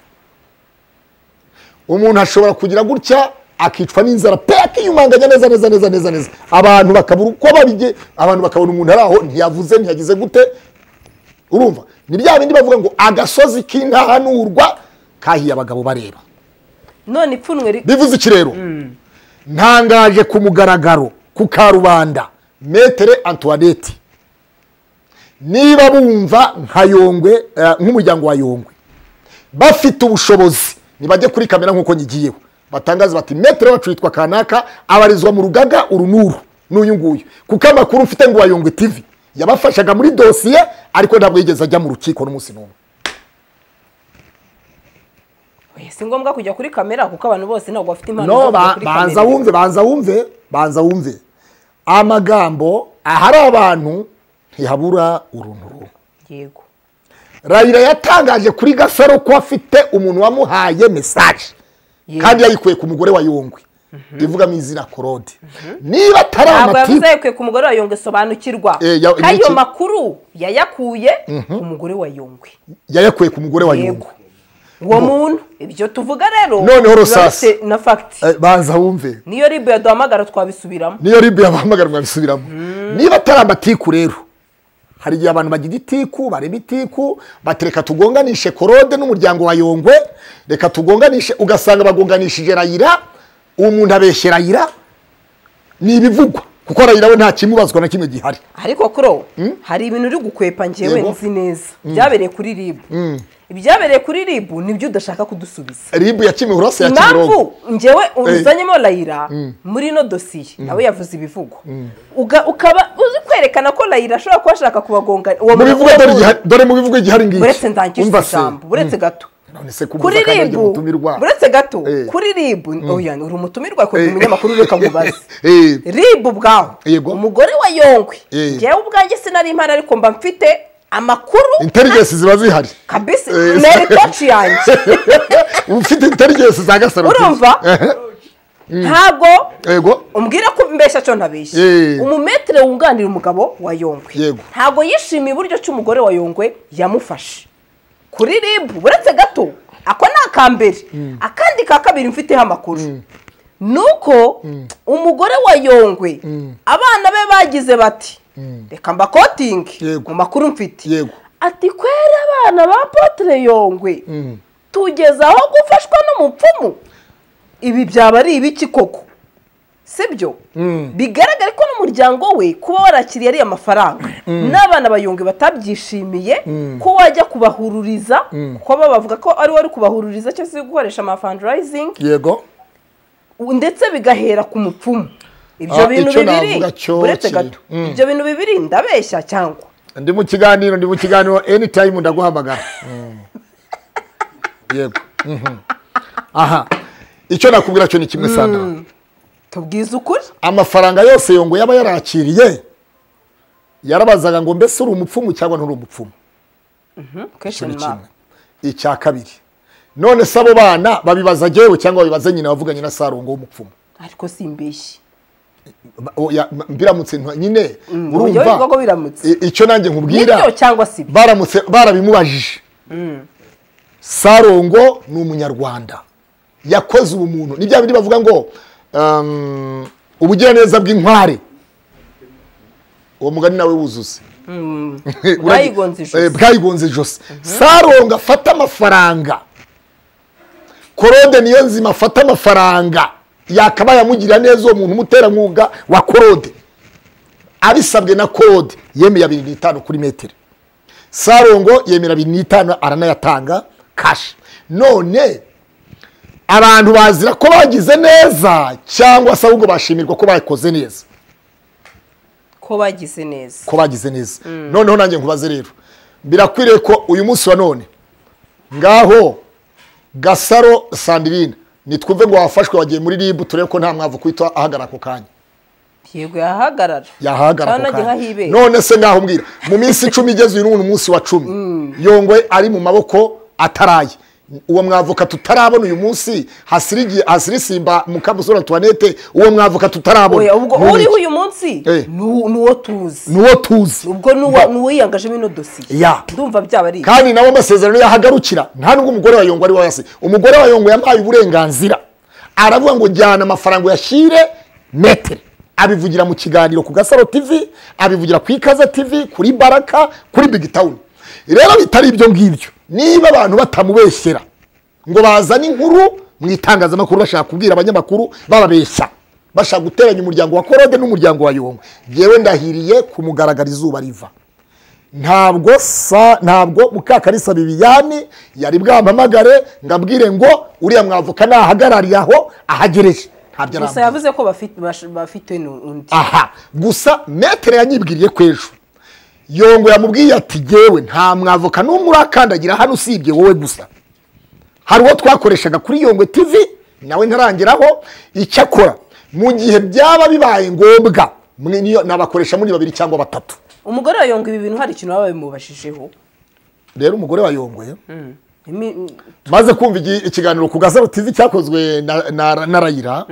umuntu ashobora kugira gutya akicwa n'inzara pe akiyumanganya neza neza neza neza neza abantu bakabura uko babige abantu bakabona umuntu ari aho ntiyavuze ntiyagize gute urumva ni bya bindi bavuga ngo agasozi k'intahanurwa kahiye abagabo bareba none ipfunwe ri- bivuze iki rero ntangaje ku mugaragaro ku karubanda metere antoinette niba bumva nka yongwe eh, nk'umuryango wa yongwe bafite ubushobozi nibajye kuri kamera nk'uko nyigiyeho batangaza bati metere wacu yitwa kanaka abarizwa mu rugaga uru n'uru n'uyu nguyu kuko amakuru mfite ngo wa yongwe tv yabafashaga muri dosiye ariko ntabwo yigeze ajya mu rukiko n'umunsi n'umwe Oya, si ngombwa kujya kuri kamera kuko abantu bose ntabwo bafite impano zo no kujya ba- kuri banza kamera. wumve banza wumve banza wumve amagambo ahari abantu ntihabura uruntu rumwe yego rayira yatangaje kuri gasaro ko afite umuntu wamuhaye mesaje Yego. kandi yayikuye ku mugore wa yongwe ivugamo izina korode niba atari ntabwo yavuze amati yakwiye ku mugore wa yongwe sobanukirwa Eh, ya- ko ayo n'iki? makuru yayakuye ku mugore wa yongwe yayakuye ku mugore wa yego yungu uwo muntu ibyo tuvuga rero Noneho biba Rusasi. bifite na fagiti Eh, banza wumve niyo ribu yaduhamagara twabisubiramo niyo ribu yabahamagara mwabisubiramo niba atari amatiku rero hari igihe abantu bagira itiku bareba itiku batereka tugonganishe korode n'umuryango wa yongwe reka tugonganishe ugasanga bagonganishije rayira uwo muntu abeshye rayira ni ibivugwa kuko rayira we nta kimubazwa na kimwe gihari ariko kuro hari ibintu uri gukwepa njyewe Yego. nzi neza byabereye kuri ribu ibyabereye kuri ribu nibyo udashaka kudusubiza ribu ya kimihurase ya kimirongo impamvu njyewe uzanyemo layira muri ino dosiye nawe yavuze ibivugo Uga- ukaba uzi kwerekana ko layira ashobora kuba ashaka kubagonga uwo mu muntu bivuga dore uwo- igihari- dore mu bivuga igihari ngiki buretse ndangije Umva se. ijambo buretse gato none se kubuza kuri kandi ajya ribu gutumirwa buretse gato Eh. kuri ribu oya uri umutumirwa Eh. kugira umunyamakuru reka nkubaze Eh. ribu bwawe Yego. umugore wa yongwe Eh. njyewe ubwanjye sinari impano ariko mba mfite amakuru intelligence ziba zihari kabisa Eh. ni eritoci yanjye uba ufite intelligence za gasaroti urumva ntabwo yego umbwira ko mbeshya cyo ntabeshya Eh. umumetere wunganira umugabo wa yongwe Yego. ntabwo yishimiye uburyo ki umugore wa yongwe yamufashe kuri rib uretse gato ako ni akambere akandi ka kabiri mfiteho amakuru ni uko umugore wa yongwe abana be bagize bati reka mbakotinge Yego. mu makuru mfite Yego. ati kwera abana ba potere yongwe tugeze aho gufashwa n'umupfumu ibi byaba ari ibiki koko sibyo bigaragare ko n'umuryango we kuba warakiriye ariya mafaranga n'abana bayonge batabyishimiye ko wajya kubahururiza kuko baba bavuga ko ari wari kubahururiza cyangwa se gukoresha amafandarayizingi yego ndetse bigahera ku mupfumu ibyo Ah, bintu icyo bibiri navuga cyo uretse kiri- gato ibyo bintu bibiri ndabeshya cyangwa ndi mu kiganiro ndi mu kiganiro anytime ndaguhamagara Mm. yego Mhm. aha icyo nakubwira cyo ni kimwe sana tubwize ukuri amafaranga yose yongo yaba yarakiriye yarabazaga ngo mbese uri umupfumu cyangwa nturi umupfumu question kintu mark kimwe icya kabiri none se abo bana babibaza jyewe cyangwa babibaza nyina wavuganye na sarongo w'umupfumu ariko simbeshyi Ba- oya, m- mbiramutse ntwa- nyine uburyo bivuga ko urumva biramutse I- icyo nanjye nkubwira nibyo cyangwa si ibyo baramutse barabimubajije sarongo ni umunyarwanda yakoze ubumuntu ni bya bindi bavuga ngo um, ubugiraneza bw'inkware uwo mugani nawe wuzuze bwayigonze ijosi. Eh, bwayigonze ijosi sarongo afata amafaranga korode niyo nzima afata amafaranga yakabaye amugirira neza uwo muntu umuterankunga wa korode abisabwe na korode yemeye abiri n'itanu kuri metero sarongo yemera abiri n'itanu aranayatanga kashi none abantu bazira ko bagize neza cyangwa se ahubwo bashimirwa ko bakoze neza ko bagize neza ko bagize neza noneho nanjye nkubaze rero birakwiriye ko uyu munsi wa none ngaho gasaro sandirine nitwumve ngo wafashwe wagiye muri ribu turebe ko nta mwavu kwita ahagarara ako kanya yego yahagarara yahagarara Cyangwa ako nanjye kanya nkahibera. none se ngaho mbwira mu minsi icumi igeze uyu n'ubu ni umunsi wa cumi yongwe ari mu maboko ataraye uwo mwavoka tutarabona uyu munsi hasirigiye hasirisimba mukamusura tuwanete uwo mwavoka tutarabona oya ubwo Ni uriho iki? uyu munsi Eh. ni uwo ni uwo tuzi ni uwo tuzi ubwo ni uwo- ni uwo yiyangajemo ino dosiye Ya. ndumva byaba ari kandi nabo amasezerano yahagarukira nta nubwo umugore wa yongo ari we wese umugore wa yongo yamuhaye uburenganzira aravuga ngo jyana amafaranga uyashyire metere abivugira mu kiganiro ku gasaro tv abivugira ku ikaze tv kuri baraka kuri big town rero bitari ibyo ngibyo niba abantu batamubeshyera ngo bazane inkuru mu itangazamakuru bashaka kubwira abanyamakuru bababeshya bashaka guteranya umuryango wa korode n'umuryango wa yongo yewe ndahiriye kumugaragara izuba riva ntabwo sa ntabwo mukakarisa bibiyani yari bwampamagare ngo abwire ngo uriya mwavoka nahagarariye aho ahagereje ntabyo gusa arambwira yavuze ko bafite bash- bafite n'undi aha gusa metere yanyibwiriye ko ejo yongo yamubwiye ati yewe nta mwavoka n'umwe urakandagira hano usibye wowe gusa hari uwo twakoreshaga kuri yongwe tv nawe ntarangeraho icyakora mu gihe byaba bibaye ngombwa mwe niyo- nabakoresha muri babiri cyangwa batatu umugore wa yonga ibi bintu hari ikintu baba bimubashijeho rero umugore wa yongwe Imi- maze kumva igi- ikiganiro ku gasaro tizi cyakozwe na- na na rayira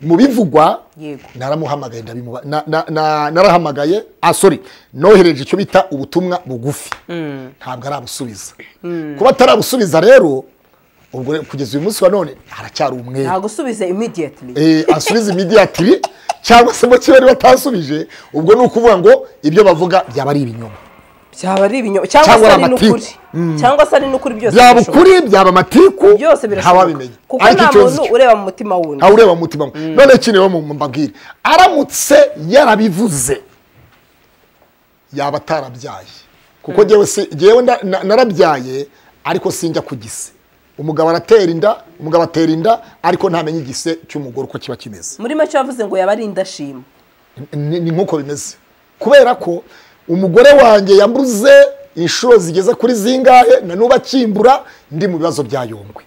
mu bivugwa Yego. naramuhamagaye ndabimuba na- na- na- narahamagaye ah sorry nohereje icyo bita ubutumwa bugufi ntabwo arabusubiza kuba atarabusubiza rero ubwo re- kugeza uyu munsi wa none haracyari umwere nagusubize immediately Eh, asubize immediately cyangwa se mu cyo bari batasubije ubwo ni ukuvuga ngo ibyo bavuga byaba ari ibinyoma byaba ari ibinyoma cyangwa Cyangwa se ari ari amatiku. n'ukuri cyangwa se ari n'ukuri byose byaba birashoboka. ukuri byaba amatiku byose birashoboka ntawabimenya kuko ariko nta ikibazo muntu cyo- ureba mu mutima wundi ntawe ureba mu mutima we none kino rero mu- mbabwire aramutse yarabivuze yaba atarabyaye kuko njyewe si njyewe nda- na- narabyaye ariko sinjya ku gise umugabo aratera inda umugabo atera inda ariko ntamenye igise cy'umugore uko kiba kimeze muri make yavuze ngo yaba ari indashima ni ni nk'uko bimeze kubera ko umugore wanjye yambuze inshuro zigeze kuri zingahe na n'ubu akimbura ndi mu bibazo bya yongwe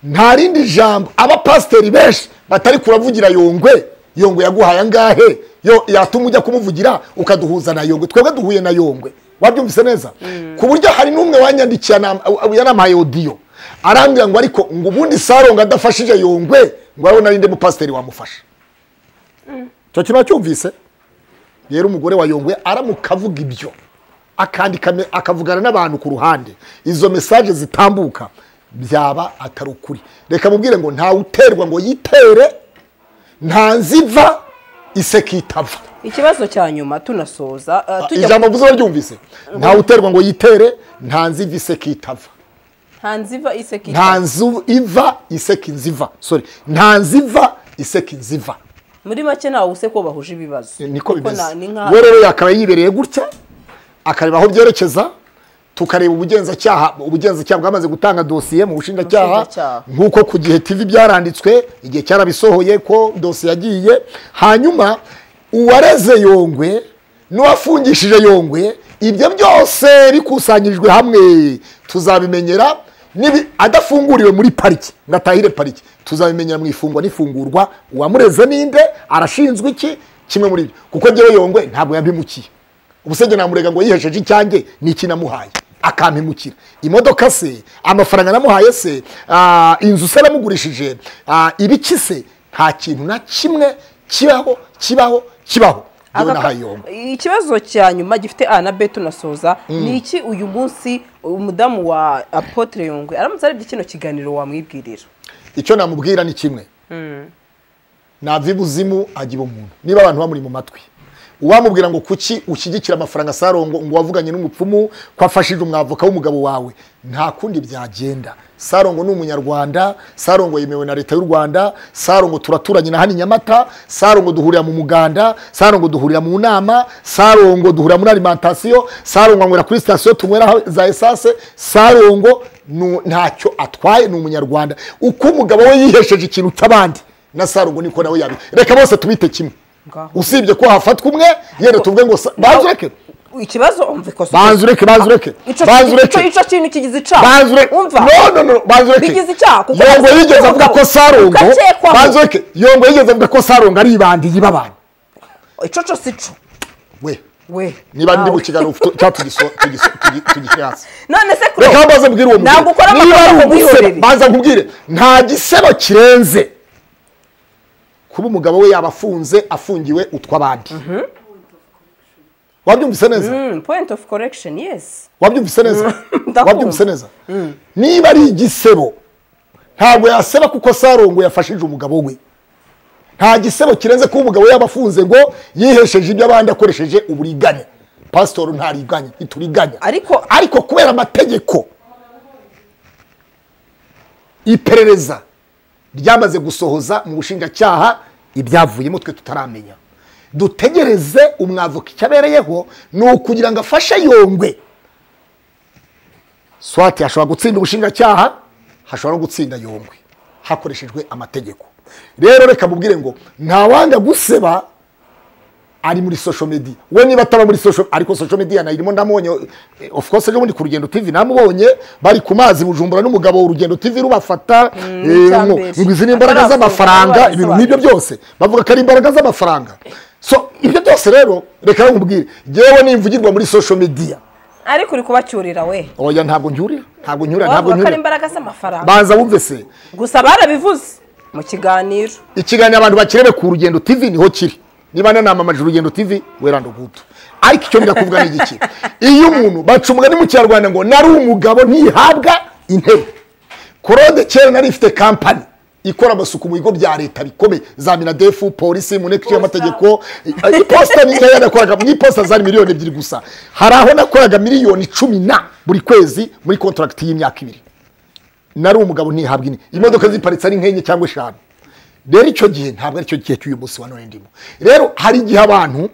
nta rindi jambo abapasiteri benshi batari kuravugira yongwe yongwe yaguhaye angahe yo yatuma ujya kumuvugira ukaduhuza na yongwe twebwe duhuye na yongwe wabyumvise neza ku buryo hari n'umwe wanyandikiye anam- aw- aw- yanampaye odiyo arambwira ngo ariko ngo ubundi saronga adafashije yongwe ngo arabona ninde mupasiteri wamufasha icyo kintu cyumvise rero umugore wa yongwe aramuka avuga ibyo akandika me- akavugana n'abantu ku ruhande izo mesaje zitambuka byaba atari ukuri reka mubwire ngo ntawe uterwa ngo yitere nta nziva iseka itava ikibazo cya nyuma tunasoza eh, tujya ijambo mvuze baryumvise ntawe uterwa ngo yitere nta nziva iseka itava nta nziva nta iseka ita nzu iva iseka inziva sorry nta nziva iseka inziva muri make ntawe usekwa bahuje ibibazo niko Kuko bimeze nta- ni we nka rero yakaba yibereye gutya akareba aho byerekeza tukareba ubugenzacyaha ubugenzacyaha bwamaze gutanga dosiye mu bushinjacyaha Ubushinjacyaha. nk'uko ku gihe tv byaranditswe igihe cyarabisohoye ko dosiye yagiye hanyuma uwareze yongwe n'uwafungishije yongwe ibyo byose bikusanyirijwe hamwe tuzabimenyera nibi- adafunguriwe muri pariki ngo atahire pariki tuzabimenyera mu ifungwa n'ifungurwa uwamureze ninde arashinzwe iki kimwe muri ibyo kuko njyewe yongwe ntabwo yabimukiye ubusenge namurega ngo yihesheje icyanjye ni iki namuhaye akampemukira imodoka se amafaranga namuhaye se ah, inzu se namugurishije ah, ibiki se nta kintu na kimwe kibaho kibaho kibaho yewe Agapa- nahaye yombi ikibazo cya nyuma gifite a na b tunasoza ni iki uyu munsi umudamu wa apotre yongwe aramutse arebye kino kiganiro wamwibwirira icyo namubwira ni kimwe nava ibuzimu agira umuntu niba abantu bamuri mu matwi uwamubwira ngo kuki ushyigikira amafaranga sarongo ngo wavuganye n'umupfumu ko afashije umwavoka w'umugabo wawe nta kundi byagenda sarongo ni umunyarwanda sarongo yemewe na leta y'u rwanda sarongo turaturanye na hano i nyamata sarongo duhurira mu muganda sarongo duhurira mu nama sarongo duhurira muri alimantasiyo sarongo anywera kuri sitasiyo tunywera za esase sarongo nu- ntacyo atwaye ni umunyarwanda uko umugabo we yihesheje ikintu cy'abandi na sarugo niko nawe yabi reka bose tubite kimwe Ngaho. usibye ko hafatwa umwe yenda tuvuge ngo sa- banza ureke ikibazo umva ikosa banza ureke banza ureke Ico- banza ico- ureke ico kintu kigize icyaha banza ureke umva no no no banza ureke Bigize icyaha, kuko yongo banza yigeze avuga ko gukekwaho. sarongo Gukekwaho. banza ureke yongo yigeze avuga ko sarongo ari ibandi y'ibabana ico cyo si cyo we we niba ndi nawe. mu kiganiro cyatugishyatse none se kureba reka banza mbwire uwo mugore ntabwo ukora niba amakosa ari ku umusore bwihorere. banza nkubwire nta gisebo kirenze kuba umugabo we yaba afunze afungiwe utw'abandi wabyumvise neza Mm, point of correction yes wabyumvise neza Ndakumva. wabyumvise neza niba ari igisebo ntabwo yaseba kuko sarongo yafashije umugabo we nta gisebo kirenze kuba umugabo yaba afunze ngo yihesheje iby'abandi akoresheje uburiganya pasitori ntariganya ntituriganya Ariko- ariko kubera amategeko iperereza ryamaze gusohoza mu bushinjacyaha ibyavuyemo twe tutaramenya dutegereze umwavoka icyo abereyeho ni ukugira ngo afashe yongwe swati hashobora gutsinda ubushinjacyaha hashobora no gutsinda yongwe hakoreshejwe amategeko rero reka mubwire ngo ntawanga guseba ari muri social media we niba ataba muri social ariko social media nayirimo ndamubonye eh, of course ejo bundi ku rugendo tv namubonye bari ku mazi bujumbura n'umugabo urugendo tv rubafata eh, icya ngo mbere. ngo izi ni imbaraga Atarasohoka, z'amafaranga barabisobanura. ibintu nk'ibyo byose bavuga ko ari imbaraga z'amafaranga so ibyo byose rero reka nkubwire yewe nimvugirwa muri social media ariko uri kubacyurira we oya ntabwo ncyurira ntabwo nyura ntabwo wavuga ko ari nyura imbaraga z'amafaranga banza wumve se gusa barabivuze mu kiganiro ikiganiro abantu bakirebe ku rugendo tv niho kiri niba nanamamaje urugendo tv weranda ugutu ariko icyo ndakuvuga ni igiki iyo umuntu baca umugani mu kinyarwanda ngo nari umugabo ntihabwa intebe claude kera nari ifite kampani ikora amasuku mu bigo bya leta bikomeye za minadefu polisi mu nteko y'amategeko iposita ni nayo yanakoraga mu iposita zari miliyoni ebyiri gusa hari aho nakoraga miliyoni cumi na buri kwezi muri kontaragiti y'imyaka ibiri nari umugabo ntihabwa ine imodoka ziparitse ari nk'enye cyangwa eshanu rero icyo gihe ntabwo ari cyo gihe cy'uyu munsi wa none ndimo rero hari igihe abantu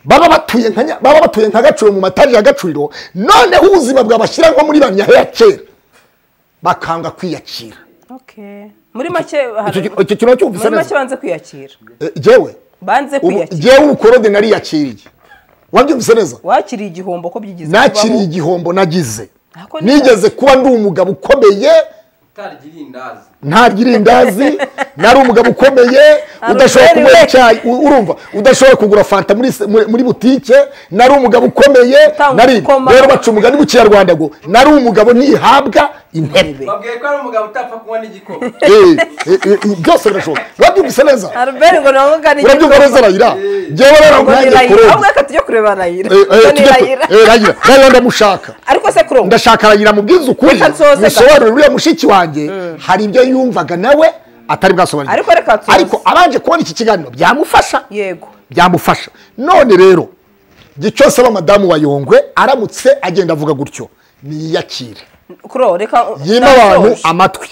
baba batuye nka Nya- baba batuye nka gacuriro mu matari ya gacuriro noneho ubuzima bwabashyira nko muri bamya ya kera bakanga kwiyakira muri make Icyo hari- ki- icyo kintu cyumvise muri make neza banze kwiyakira Eh, jewe banze ubu- kwiyakira jewe ubukorode nariyakiriye wabyumvise neza wakiriye igihombo ko byigize nakiriye kubaho. igihombo nagize Ako ni nigeze kuba ndi umugabo ukomeye utarya irindazi ntarya irindazi nari umugabo ukomeye Ari udashobora umwere kunywa we. icyayi u- urumva udashobora kugura fanta muri se- muri muri butike nari umugabo ukomeye Utanga nari ukoma. rero baca umugani mu kinyarwanda ngo nari umugabo ntihabwa intebe babwiye ko ari umugabo utapfa kunywa n'igikoma Eh, eh, eh, byose birashoboka wabyumvise neza Albert ngo ntabwo ari urabyumva neza rayira ngewe rero ngo ni nkanjye Raila kuronka ahubwo reka tujye kureba Raila Eh, eh, ngo ni tujye tu- Raila eh, Raila. Raila ndamushaka ariko se kurongo ndashaka Raila mubwiza ukuri Reka nsoze bisobanure uriya mushiki wanjye hari ibyo yumvaga nawe atari bwasobanurire Ariko reka nsoze. ariko abanje kubona iki kiganiro byamufasha yego byamufasha none rero igihe cyose aba madamu wa yongwe aramutse agenda avuga gutyo niyakire kuro reka yima ndasoje. abantu amatwi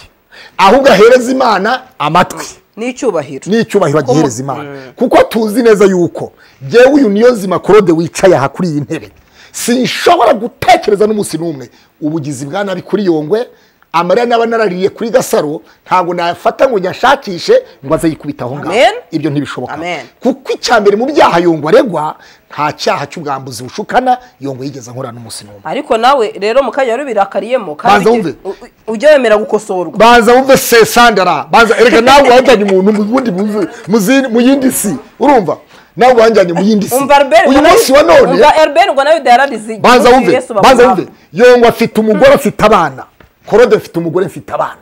ahubwo ahereza imana amatwi ni icyubahiro n'icyubahiro Kuko mu- agihereza imana kuko tuzi neza yuko ngewe uyu niyo nzima korode wicaye aha kuri iyi ntebe sinshobora gutekereza n'umunsi n'umwe ubugizi bwa nabi kuri yongwe amarira n'aba narariye kuri gasaro ntabwo nayafata ngo nyashakishe ngo aze yikubita aho ngaho Amen. ibyo ntibishoboka Amen. kuko icya mbere mu byaha yongwe aregwa nta cyaha cy'ubwambuzi bushukana yongwe yigeze ankorana n'umunsi n'umwe ariko nawe rero mu kanya wari ubirakariyemo Banza ujye- wumve. u- u- ujye wemera gukosorwa banza wumve se sandara banza erega nawe wanjyanye umuntu mu wundi mu- mu zindi- mu yindi si urumva nawe wanjyanye mu yindi si umva Albert uyu ngo nawe- munsi wa none umva Albert ngo nawe dayararizi banza wumve banza wumve yongwa afite umugore afite abana korode afite umugore mfite abana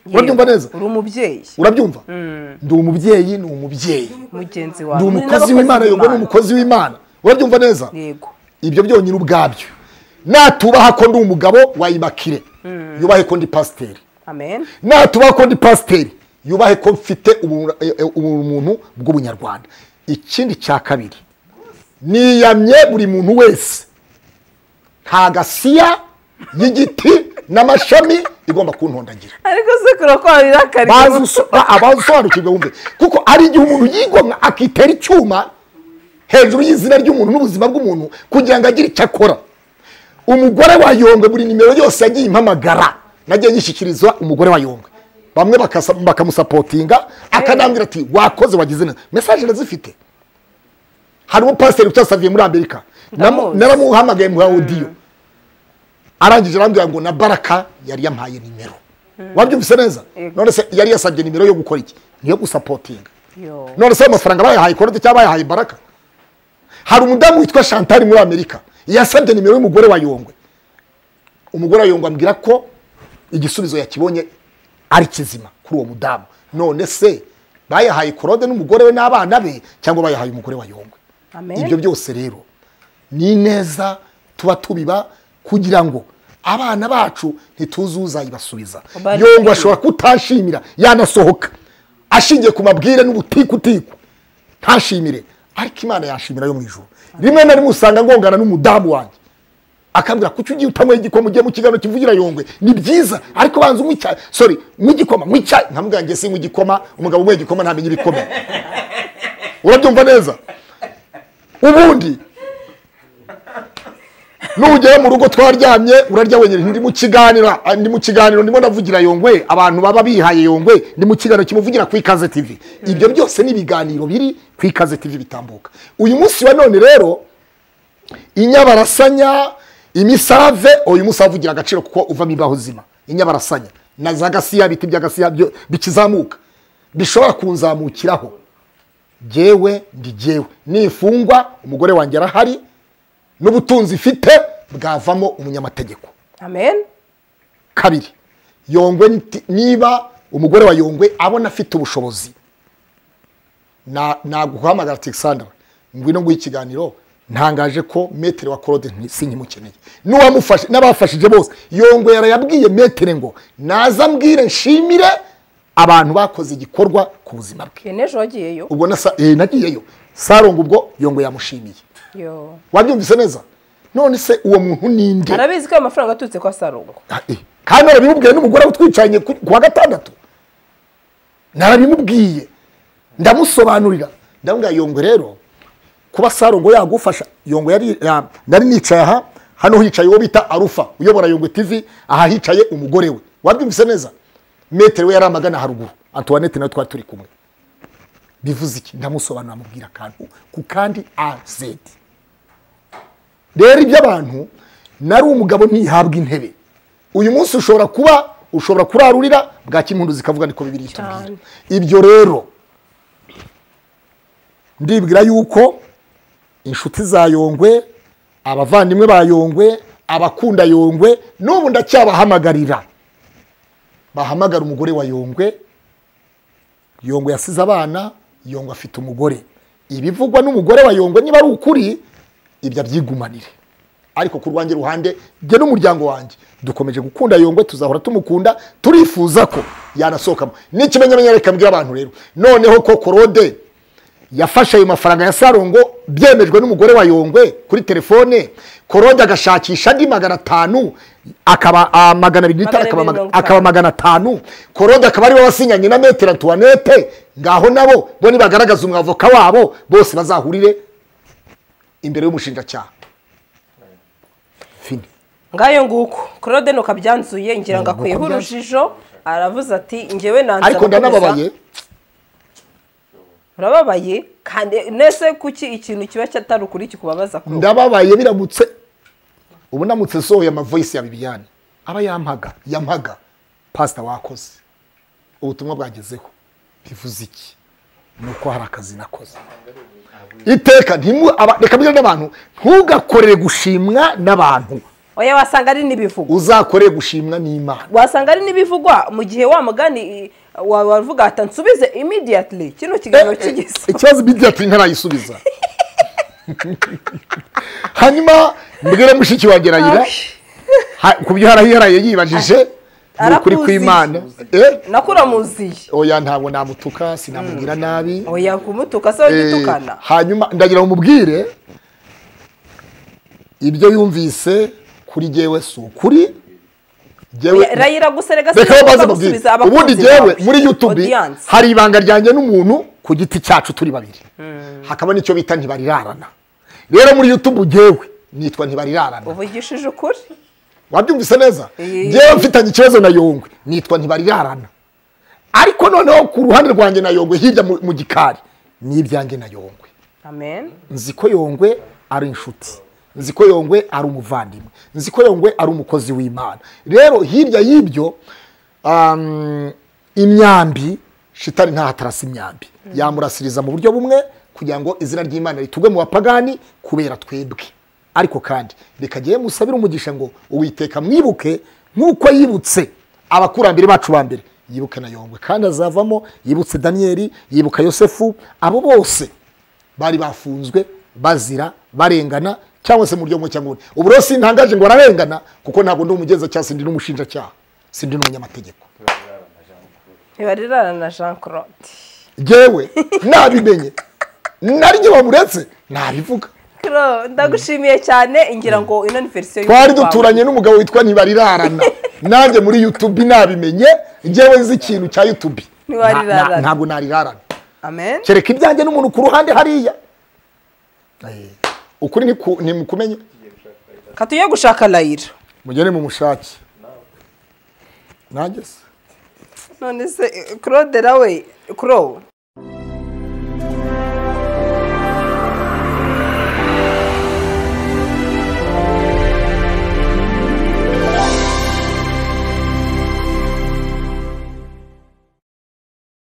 urabyumva neza uri umubyeyi urabyumva ndi umubyeyi ni umubyeyi mugenzi wawe ndi Muri umukozi n'abakozi w'imana yongwa ni umukozi w'imana urabyumva neza yego ibyo byonyine ubwabyo natubaha ko ndi umugabo wayimakire yubahe ko ndi pasiteri amen natubaho ko ndi pasiteri yubahe ko mfite ubu- eh, eh, ubumuntu bw'ubunyarwanda ikindi cya kabiri niyamye buri muntu wese nta gasiya y'igiti n'amashami igomba kuntondagira ariko se kuro ko wabirakariye bazi uso- ba- abazi usobanukirwa wumve kuko ari igihe umuntu yigomwa akitera icyuma hejuru y'izina ry'umuntu n'ubuzima bw'umuntu kugira ngo agire icyo akora umugore wa yongwe buri nimero yose yagiye impamagara nagiye nyishyikirizwa umugore wa yongwe bamwe bakasa- bakamusapotinga akanambwira ati wakoze wagize neza mesaje ndazifite hari umupasiteri utasaviye muri amerika Namu- Ndamuzi. naramuhamagaye muha odiyo arangije arambwira ngo na baraka yari yampaye nimero wabyumvise neza Yego. none se yari yasabye nimero yo gukora iki niyo gusapotinga Yo. none se ayo mafaranga bayahaye korode cyangwa bayahaye baraka hari umudamu witwa chantal muri amerika yasabye nimero y'umugore wa yongwe umugore wa yongwe ambwira ko igisubizo yakibonye ari kizima kuri uwo mudamu none se bayahaye korode n'umugore we n'abana be cyangwa bayahaye umugore wa yongwe Amen. ibyo byose rero ni neza tuba tubiba kugira ngo abana bacu ntituzi uzayibasubiza Bari- yongwa ashobora kutashimira yanasohoka ashingiye ku mabwire n'ubutikutiku ntashimire ariko imana yashimira yo mu ijoro rimwe na rimwe usanga ngongana n'umudamu wanjye akambwira kuki ugiye utanyweye igikoma ugiye mu kiganiro kivugira yongwe ni byiza ariko banza unywe icyayi sorry unywe igikoma unywe icyayi nkamubwira ngo sinywe igikoma umugabo unyweye igikoma ntamenya ibikomeye urabyumva neza ubundi nugera mu rugo twaryamye urarya wenyine ndi mu kiganiro ah, ndi mu kiganiro ndimo ndavugira yongwe abantu baba bihaye yongwe ndi mu kiganiro kimuvugira ku ikaze tv ibyo byose ni ibiganiro biri ku ikaze tv bitambuka uyu munsi wa none rero inyabarasanya imisave uyu munsi avugira agaciro kuko uvamo imbaho zima inyabarasanya na za gasiya biti bya gasiya byo bikizamuka bishobora kunzamukiraho jyewe ndi jyewe nifungwa umugore wanjye arahari n'ubutunzi ifite bwavamo umunyamategeko amen kabiri yongwe nti- niba umugore wa yongwe abona afite ubushobozi na- naguhamagara ati sandara ngwino nguha ikiganiro ntangaje ko metere wa claude nti- sinkimukeneye n'uwamufashe n'abafashije bose yongwe yarayabwiye metere ngo naza ambwire nshimire abantu bakoze igikorwa ku buzima bwe iyo n'ejo wagiyeyo ubwo na sa- eh, nagiyeyo saronga ubwo yongwe yamushimiye yo wabyumvise neza none se uwo muntu ni nde arabizi ko ayo mafaranga aturutse kwa sarongo Ah, eh. kandi narabimubwiye n'umugore utwicanye ku ku wa gatandatu narabimubwiye ndamusobanurira ndamubwira yongwe rero kuba sarongo yagufasha yongwe yari ya- nari nicaye aha hano hicaye uwo bita arufa uyobora yongwe tv aha hicaye umugore we wabyumvise neza metero we yari amagana haruguru antoinette nawe twari turi kumwe bivuze iki ndamusobanura amubwira akantu ku kandi azedi rero iby'abantu nari umugabo ntihabwa intebe uyu munsi ushobora kuba ushobora kurarurira bwa kimpundu zikavuga niko bibiri itubwira Cyane. ibyo rero ndibwira yuko inshuti za yongwe abavandimwe ba yongwe abakunda yongwe n'ubu ndacyabahamagarira bahamagara umugore wa yongwe yongwe yasize abana yongwe afite umugore ibivugwa n'umugore wa yongwe niba ari ukuri ibyo abyigumanire ariko ku rwanjye ruhande jye n'umuryango wanjye dukomeje gukunda yongwe tuzahora tumukunda turifuza ko yanasohokamo n'ikimenyamenyere kabwira abantu rero noneho ko korode yafashe ayo mafaranga ya sarongo byemejwe n'umugore wa yongwe kuri telefone korode agashakisha andi magana atanu akaba ah, magana abiri n'itanu akaba Magana abiri maga- mirongo akaba itanu. magana atanu korode akaba aribo basinyanye na metero antoinette ngaho nabo bo nibagaragaza umwavoka wabo bose bazahurire imbere y'umushinjacyaha fini ngayo nguko claude nuko abyanzuye ngira ngo akuyeho urujijo aravuze ati njyewe nanze ariko abakomeza." ndanababaye urababaye kandi nese kuki ikintu kiba cyatari ukuri kikubabaza kuri wowe? ndababaye biramutse ubu ndamutse nsohoye amavoyisi ya bibiyani aba yampaga yampaga pasita wakoze ubutumwa bwagezeho bivuze iki ni uko hari akazi nakoze iteka ntimu aba- reka mbwira n'abantu ntugakorere gushimwa n'abantu oya wasanga ari n'ibivugwa uzakorere gushimwa n'imana wasanga ari n'ibivugwa mu gihe wa mugani i- wa- wavuga ati nsubize immediately kino kiganiro kigeze ikibazo bidi ati ntarayisubiza hanyuma mbwira mushiki wanjye rayira ha- ku byo harahiharaye yibajije ni ukuri Arakuzi. kw'imana Eh? nakuramuziye oya ntabwo namutuka sinamubwira nabi oya kumutuka se Eh, w'igitukana hanyuma ndagira ngo mubwire ibyo yumvise kuri jyewe si ukuri jyewe Oya, rayira gusa rega reka sinabasha baze gusubiza mubwire abakunzi ubundi jyewe bawe. muri youtube Audience. hari ibanga ryanjye n'umuntu ku giti cyacu turi babiri hakaba n'icyo bita ntibarirarana rero muri youtube jyewe nitwa ntibarirarana uvugishije ukuri wabyumvise neza Eh. jyewe mfitanye ikibazo na yongwe nitwa ntibarirarana ariko noneho ku ruhande rwanjye na yongwe hirya mu mu gikari ni ibyanjye na yongwe amen nzi ko yongwe ari inshuti nzi ko yongwe ari umuvandimwe nzi ko yongwe ari umukozi w'imana rero hirya y'ibyo um, imyambi shitani ntaho atarasa imyambi yamurasiriza mu buryo bumwe kugira ngo izina ry'imana ritugwe mu bapagani kubera twebwe ariko kandi reka jyewe musabire umugisha ngo uwiteka mwibuke nk'uko yibutse abakurambere bacu ba mbere yibuke na yongwe kandi azavamo yibutse daniyeli yibuka yosefu abo bose bari bafunzwe bazira barengana cyangwa se mu buryo bumwe cyangwa ubundi ubu rero sintangaje ngo bararengana kuko ntabwo ndi umugeza sindi n'umushinjacyaha sindi n'umunyamategeko ntibarirarana na jean claude yewe nabimenye naryo bamuretse nabivuga Claude, ndagushimiye cyane ngira ngo ino ni verisiyo twari y'umunwa wawe. duturanye n'umugabo witwa ntibarirarana nanjye muri youtube nabimenye yewe nzi ikintu cya youtube Ntibarirarana. Na- na- ntabwo narirarana amen kereka ibyanjye n'umuntu ku ruhande hariya Eh, ukuri ntiku- ntimukumenye katujye gushaka layira mugere mu mushake nageze none se eh, claude nawe kuro